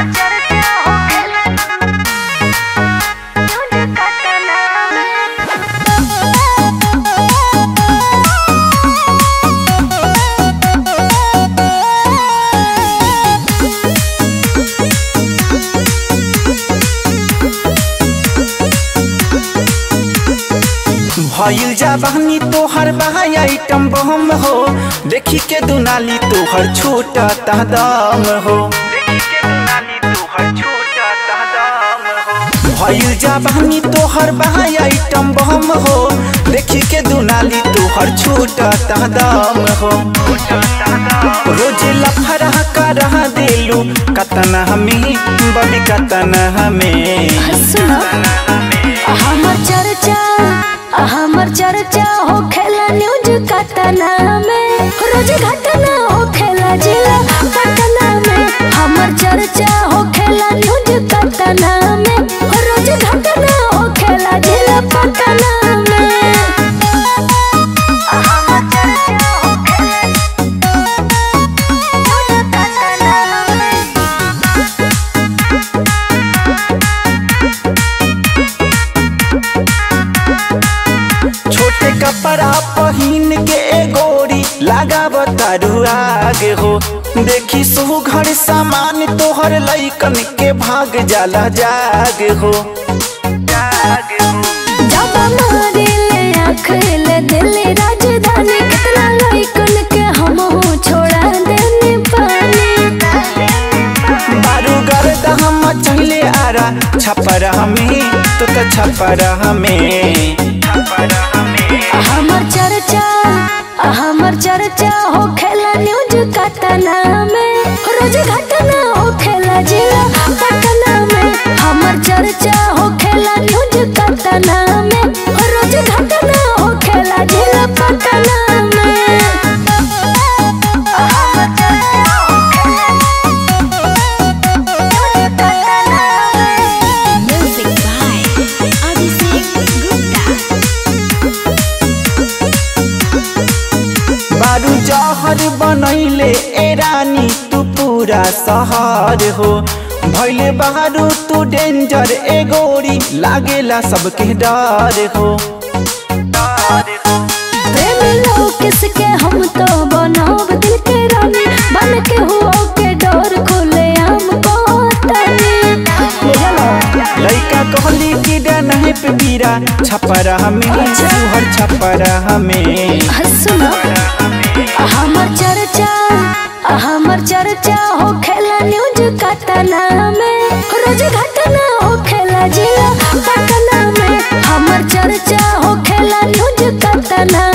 भइल जवानी तोहर बहाई आइटम बम हो देखी के दुनाली तोहर छोटा दम हो भइल जवानी तोहर बहाई आइटम बम हो देखी के दुनाली तोहर छोटा दम हो रोज लफड़ा कर देलू कतना हमें बबी कतना हमें सुनो हमर चर्चा हमर चर्चा हो खेला न्यूज कतना में रोज घटना हो खेला जिला पटना में हमर चर्चा हो खेला न्यूज कतना में रोज घटना हो खेला जिला पटना में हमर चर्चा हो खेला न्यूज कतना में छोटे कपड़ा पहिन के गोरी लगाव तारू आगे हो देखी सो घर सामान तोहर लैकन के भाग जाला जाग हो जब मारिले आँखले दिल्ली राजधानी कितना लइकन के हम छोड़ा देने पानी बारू गर्द हम चले आरा छपर हमें तो त छपर हमें हमर चर्चा हमर चर्चा हो खेला न्यूज कतना में रोज घटना हो खेला जिला पटना में हमर चर्चा हो खेला न्यूज कतना में रोज घटना हो खेला जिला पटना में हमर चर्चा हो खेला न्यूज कतना में Music by Abhishek Gupta. बारू जहर बनैले ए रानी तू पूरा शहर हो भैले बारू तू डेंजर ए गोरी लागेला सबके डर हो प्रेम लोग किसके हम तो बनाव दिल के रानी बन के हुआ के डोर खोले हम को लइका कहली कि नहीं पे पीरा छपरा हमें सुहर छपरा हमें सुनो हमर चर्चा हमर चर्चा हो खेला न्यूज कतना में रोज घटना हो खेला जिला पटना में हमर चर्चा हो खेला न्यूज कतना